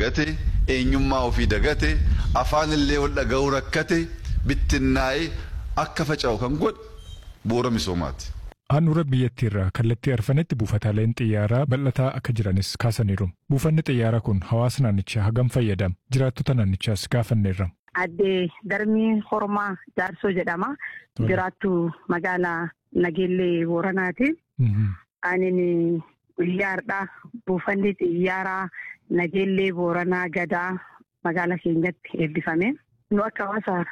dagate eenyummaa ofii dagate afaanillee wal dhaga'uu rakkate bittinnaa'ee akka faca'u kan godhe bu'uura misoomaati. Handhuura biyyattiirraa kallattii arfanetti buufataaleen xiyyaaraa bal'ataa akka jiranis kaasaniiru. Buufanni xiyyaaraa kun hawaasa naannichaa hagam fayyadama? Jiraattota naannichaas gaafanneerra. Addee Darmii Hormaa Jaarsoo jedhama. Jiraattu magaalaa Nageellee Booranaati. Anin xiyyaardha. Buufanni xiyyaaraa Nageellee Booranaa Gadaa magaalaa keenyatti eebbifame. Nu akka hawaasa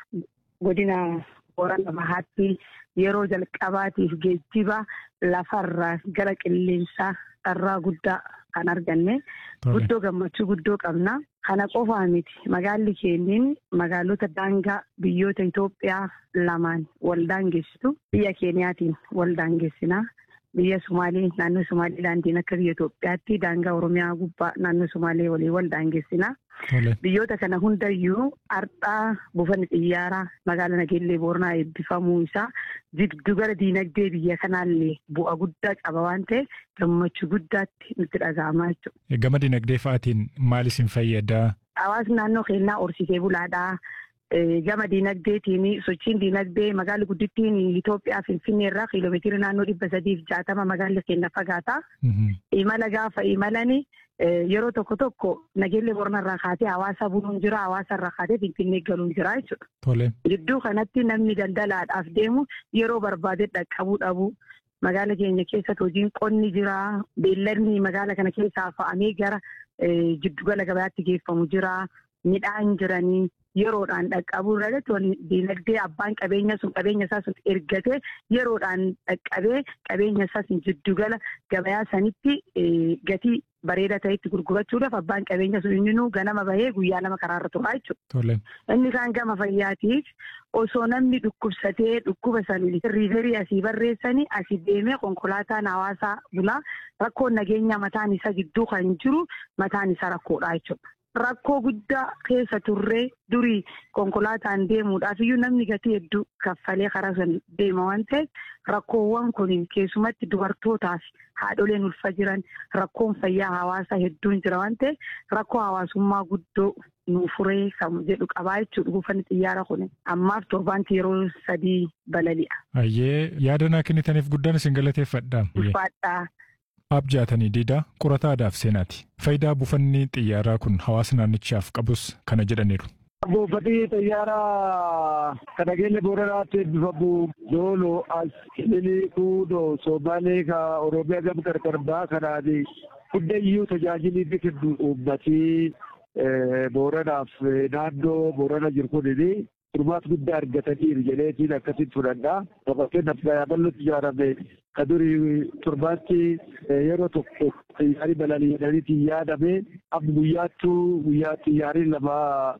godina Boorana Bahaatti yeroo jalqabaatiif geejjiba lafarraa gara qilleensaa irraa guddaa kan arganne. Guddoo gammachuu guddoo qabna. Kana qofaa miti magaalli keenyin magaalota daangaa biyyoota Itoophiyaa lamaan wal daangeessitu biyya Keeniyaatiin wal daangeessina. Biyya Sumaalee naannoo Sumaaleelaandiin akka biyya Itoophiyaatti daangaa Oromiyaa gubbaa naannoo Sumaalee walii wal daangeessina. Biyyoota kana hundayyuu har'aa buufanni xiyyaaraa magaalaa Nageellee Booranaa eebbifamuu isaa jiddugala diinagdee biyya kanaallee bu'a guddaa qaba waan ta'eef gammachuu guddaatti nutti dhaga'amaa jechuudha. Gama diinagdee fa'aatiin maal isin fayyada? Hawaasni naannoo keenyaa horsiisee bulaadhaa. Gama diinagdeetiin sochiin diinagdee magaalli guddittiin Itoophiyaa Finfinnee irraa kiiloomeetira naannoo dhibba sadiif jaatama magaalli keenya fagaata. Imala gaafa imalani yeroo tokko tokko nageellee Boorana irraa kaatee hawaasa buluun jira hawaasa irraa kaatee Finfinnee galuun jira jechuudha. Gidduu kanatti namni daldalaadhaaf deemu yeroo barbaade dhaqqabuu dhabu. Magaala keenya keessatti hojiin qonni jira. Beelladni magaala kana keessaa fa'amee gara jiddugala gabaatti geeffamu jira. Midhaan jiranii. yeroodhaan dhaqqabuu irratti diinagdee abbaan qabeenya sun qabeenya isaa sun ergatee yeroodhaan dhaqqabee qabeenya isaa sun jiddugala gabayaa sanitti gatii bareeda ta'etti gurgurachuudhaaf abbaan qabeenya sun inni ganama bahee guyyaa lama karaarra turaa jechuudha. Inni kaan gama fayyaatiif osoo namni dhukkubsatee dhukkuba sanii riiverii asii barreessanii asii deemee konkolaataan hawaasaa bulaa rakkoon nageenya mataan isaa gidduu kan jiru mataan isaa rakkoodha jechuudha. Rakkoo guddaa keessa turree durii konkolaataan deemuudhaaf iyyuu namni gatii hedduu kaffalee karaa sana deema waan ta'eef rakkoowwan kun keessumatti dubartootaaf haadholeen ulfa jiran rakkoon fayyaa hawaasaa hedduun jira waan ta'eef rakkoo hawaasummaa guddoo nu furee kan jedhu qabaa jechuudha buufanni xiyyaara kun ammaaf torbaanti yeroo sadii balali'a. Ayyee yaada naa kennitaniif guddaan isin galateeffadha. Ulfaadhaa. Abjaatanii diidaa qorata aadaaf seenaati. Faayidaa buufanni xiyyaaraa kun hawaasa naannichaaf qabus kana jedhaniiru. Buufanni xiyyaaraa kan nageenya booranaatti eebbifamu doolo as ililii kuudoo soomaalee ka oromiyaa gam qarqarbaa kanaan hundayyuu tajaajilii fi kennu uummatii booranaaf naannoo boorana jiru kunini Furmaata guddaa argataniiru jedheetiin akkasitti fudhadhaa. Fakkeenyaaf bal'ootti ijaarame kan durii torbaatti yeroo tokko xiyyaarri balali'anii yaadame amma guyyaattuu guyyaa xiyyaarri lama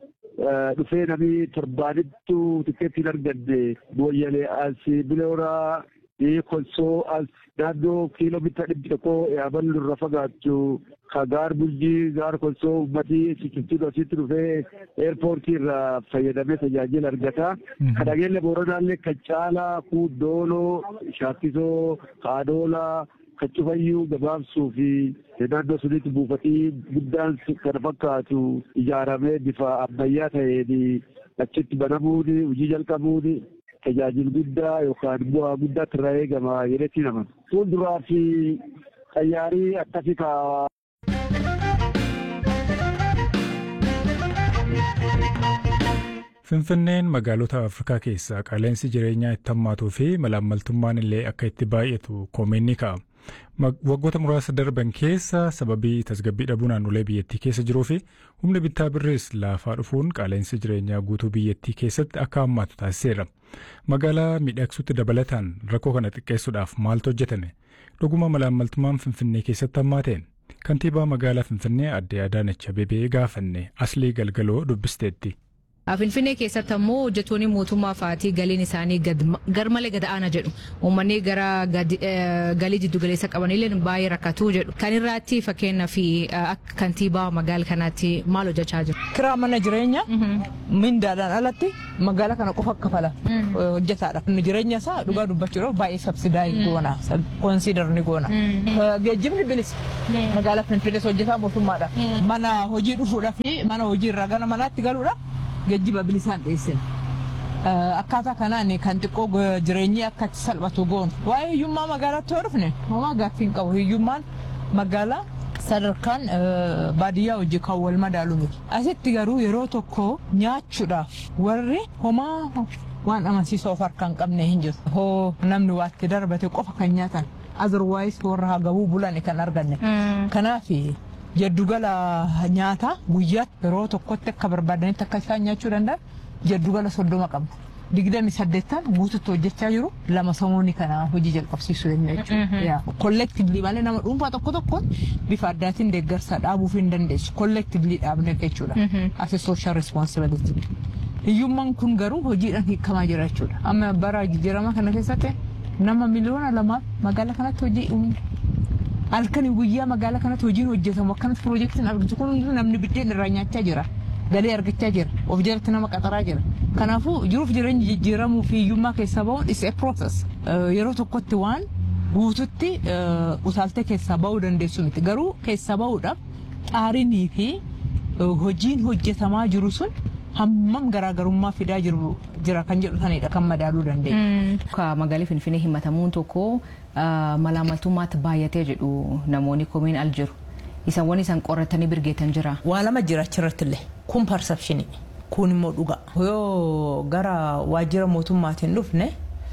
dhufee namni torbaanittu tikeetti hin arganne booyyalee as bilooraa kolsoo as naannoo kiiloomeetira dhibbi tokko yaaballu irra fagaachuu ka gaar bulchii gaar kolsoo uummatii sichiftuu asitti dhufee eerpoortii irraa fayyadamee tajaajila argata. Kan nageenya booranaallee kan caalaa kuudooloo shaakkisoo haadoolaa kan cufayyuu gabaabsuu fi naannoo sunitti buufatii guddaan kana fakkaatu ijaaramee bifa ammayyaa ta'een achitti banamuun hojii jalqabuun tajaajila guddaa yookaan bu'aa guddaatti irraa eegama jedhetti nama. Fuulduraa fi xayyaarii akkasii kaa Finfinneen magaalota Afrikaa keessaa qaala'insi jireenyaa itti hammaatuu fi malaammaltummaan illee akka itti baay'atu koomeen ni ka'a. Waggoota muraasa darban keessa sababii tasgabbii dhabuu naannolee biyyattii keessa jiruu fi humni bittaa birris laafaa dhufuun qaala'insi jireenyaa guutuu biyyattii keessatti akka hammaatu taasiseera. Magaalaa miidhagsuutti dabalataan rakkoo kana xiqqeessuudhaaf maaltu hojjetame? Dhuguma malaammaltummaan Finfinnee keessatti hammaateen? Kantiibaa magaalaa Finfinnee adde Adaanach Abeebee gaafanne Aslii Galgaloo dubbisteetti. Finfinnee keessatti ammoo hojjettoonni mootummaa fa'aatii galiin isaanii garmalee gad aanaa jedhu. Uummanni gara galii jiddu galeessa qabanillee baay'ee rakkatuu jedhu. Kan irraatti fakkeenyaa fi akka kantiibaa magaala kanaatti maal hojjechaa jiru? Kiraa mana jireenyaa mindaadhaan alatti magaala kana qofa kafala hojjetaadha. Jireenya isaa dhugaa dubbachuudhaaf baay'ee sabsidaayii goona. Konsiidar ni goona. Geejjibni bilisa. Magaala Finfinnees hojjetaa mootummaadha. Mana hojii dhufuudhaa fi mana hojii irraa gara manaatti galuudhaaf geejjiba bilisaan dhiyeessina. Akkaataa kanaan kan xiqqoo jireenyi akka itti salphatu goonu. Waa'ee hiyyummaa magaalaatti yoo dhufne homaa gaaffii hin qabu. Hiyyummaan magaalaa sadarkaan baadiyyaa hojii kan wal madaalu miti. Asitti garuu yeroo tokko nyaachuudhaaf warri homaa waan amansiisoo of harkaa hin qabne hin jiru. Hoo namni waatti darbate qofa kan nyaatan. Azirwaayis warra hagabuu bulan kan arganne. Kanaaf jaddugala nyaataa guyyaatti yeroo tokkotti akka barbaadanitti akka isaan nyaachuu danda'an jaddugala soddoma qabna. Digdami saddeettan guututti hojjechaa jiru lama samuuni kana hojii jalqabsiisuu danda'a jechuudha. Kollektiivlii malee nama dhuunfaa tokko tokko bifa addaatiin deeggarsa dhaabuuf hin dandeessu. Kollektiivlii dhaabne jechuudha. Asi sooshaal responsibility. Hiyyummaan kun garuu hojiidhaan hiikamaa jira jechuudha. Amma bara jijjiirama kana keessatti nama miliyoona lama magaala kanatti hojii uumu. halkanii guyyaa magaalaa kanatti hojiin hojjetamu akkanatti piroojeektiin argitu kun namni biddeen irraa nyaachaa jira galii argachaa jira of jalatti nama qaxaraa jira kanaafuu jiruuf jireenya jijjiiramuu fi hiyyummaa keessaa bahuun is a process yeroo tokkotti waan guututti utaaltee keessaa bahuu dandeessu miti garuu keessaa bahuudhaaf xaarinii fi hojiin hojjetamaa jiru sun hammam garaagarummaa fidaa jiru jira kan jedhu sanidha kan madaaluu dandeenya. Magaalaa Finfinnee himatamuun tokko malaamaltummaatti baay'atee jedhu namoonni komiin al jiru. Isaan isaan qoratanii birgeetan jira. Waa lama jira achirratti illee kun persepshinii kun immoo dhugaa. Yoo gara waajjira mootummaatiin dhufne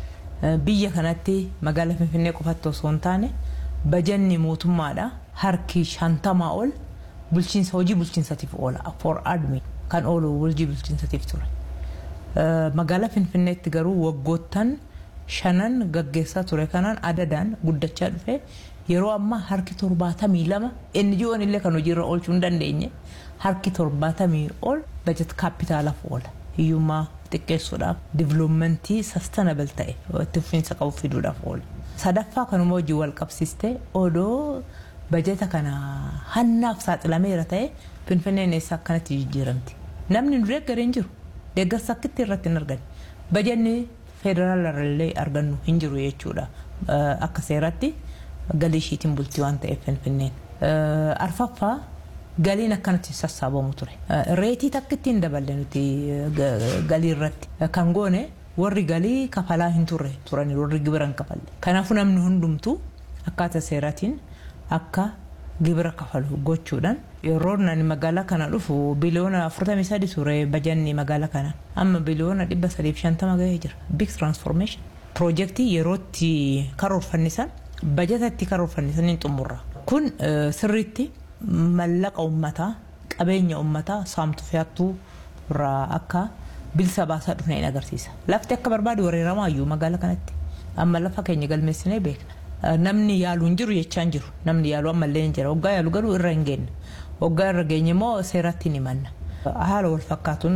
biyya kanatti magaalaa Finfinnee qofatti osoo hin taane bajanni mootummaadha harki shantamaa ol bulchiinsa hojii bulchiinsatiif oola for admin kan oolu hojii bulchiinsatiif ture. Magaalaa Finfinneetti garuu waggoottan shanan gaggeessaa ture kanaan adadaan guddachaa dhufe yeroo ammaa harki torbaatamii lama NGO'n illee kan hojiirra oolchuu hin dandeenye harki torbaatamii ol bajet kaapitaalaaf oola. Hiyyummaa xiqqeessuudhaaf diviloomentii sastanabel ta'e itti fufiinsa qabu fiduudhaaf oola. Sadaffaa kanuma hojii wal qabsiistee odoo bajeta kana hannaaf saaxilameera ta'e finfinneen eessa akkanatti jijjiiramti. Namni nu deeggaree hin jiru. Deeggarsa akkitti irratti hin arganne. Bajanni federaalarallee argannu hin jiru jechuudha. Akka seeratti galii ishiitiin bultii waan ta'eef finfinneen. Arfaffaa galiin akkanatti sassaabamu ture. Reetii takkitti hin daballe nuti galii irratti. Kan goone warri galii kafalaa hin turre turani warri gibira hin kafalle. Kanaafuu namni hundumtuu akkaataa seeraatiin akka gibira kafalu gochuudhaan yeroo nani magaalaa kana dhufu biliyoona 43 ture bajanni magaalaa kana amma biliyoona 350 gahee jira big transformation piroojeektii yerootti karoorfannisan bajatatti karoorfannisan hin xumurra kun sirriitti mallaqa ummataa qabeenya ummataa saamtu fe'attuu irraa akka bilisa baasaa dhufne hin agarsiisa lafti akka barbaadu wareeramaa iyyuu magaalaa kanatti amma lafa keenya galmeessinee beekna. namni yaalu hin jiru jechaa hin jiru namni yaalu ammallee hin jira waggaa yaalu garuu irra hin geenye waggaa irra geenye immoo seeratti ni manna haala wal fakkaatuun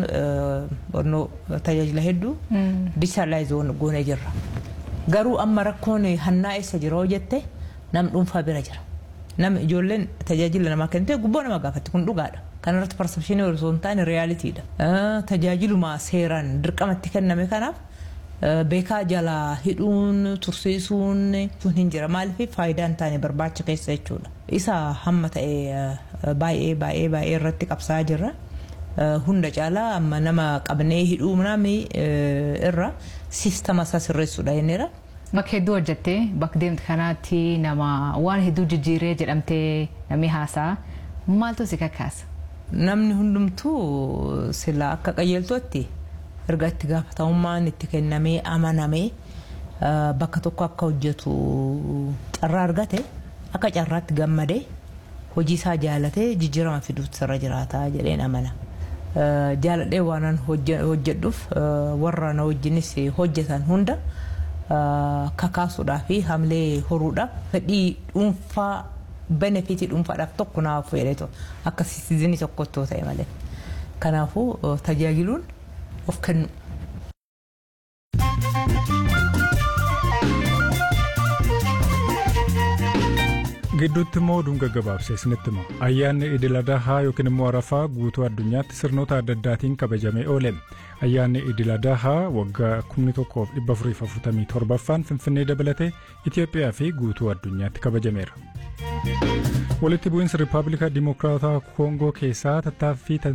tajaajila hedduu dijitaalaayiz goonee jirra garuu amma rakkoon hannaa eessa jira hoo jette nam dhuunfaa bira jira nam ijoolleen tajaajila namaa kennite gubboo nama gaafatti kun dhugaadha kanarratti persepshinii osoo hin taane riyaaliitiidha tajaajiluma seeraan dirqamatti kenname kanaaf beekaa jalaa hidhuun tursiisuun sun hin jira maaliif faayidaa hin taane barbaacha keessa jechuudha isa hamma ta'e baay'ee baay'ee baay'ee irratti qabsaa jirra hunda caalaa amma nama qabnee hidhuu nami irra siistama isaa sirreessuudha jenneera. Bakka hedduu hojjettee bakka deemte kanaatti nama waan hedduu jijjiiree jedhamtee namni haasa'a maaltu si kakkaasa? Namni hundumtuu sila akka qajeeltootti erga itti gaafatamummaan itti kennamee amanamee bakka tokko akka hojjetu carraa argate akka carraatti gammadee hojii isaa jaalatee jijjiirama fiduutti irra jiraata jedheen amana. Jaaladhee waanan hojjedhuuf warra na wajjinis hojjetan hunda kakaasuudhaa fi hamlee horuudhaaf fedhii dhuunfaa benefitii dhuunfaadhaaf tokko naaf fedheetu akka siizinii tokkotti ta'e malee. Kanaafuu tajaajiluun of kennu. gidduutti immoo oduun gaggabaabsee isinitti hima ayyaanni idil adahaa yookiin immoo arafaa guutuu addunyaatti sirnoota adda addaatiin kabajamee oole ayyaanni idil adahaa waggaa 1447ffaan finfinnee dabalatee itiyoophiyaa fi guutuu addunyaatti kabajameera. walitti bu'iinsa riippaabilika dimokiraataa koongoo keessaa tattaaffii